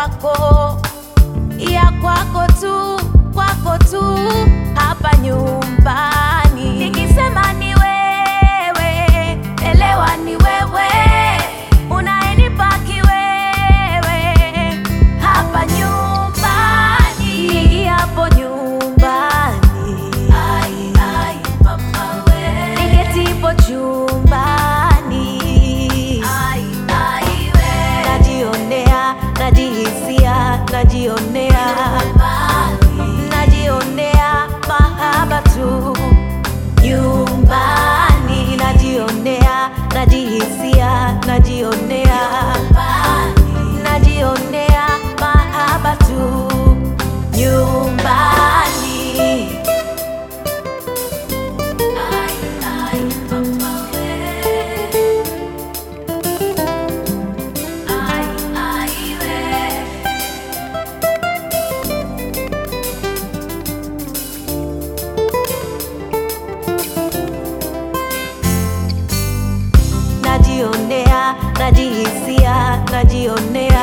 kwako, ya kwako tu, kwako tu, hapa nyumbani. Nikisema ni wewe, elewa ni wewe, unaenipa kiwewe, hapa nyumbani. Niingiapo nyumbani, ai, ai, mama we. Niketipo chumbani, ai, ai, we. Najionea, najihisia, najionea najionea mahaba tu nyumbani, najionea, najihisia, najionea najionea mahaba tu nyumbani. Ai, ai, mama we. Ai, ai, we. najionea, najihisia, najionea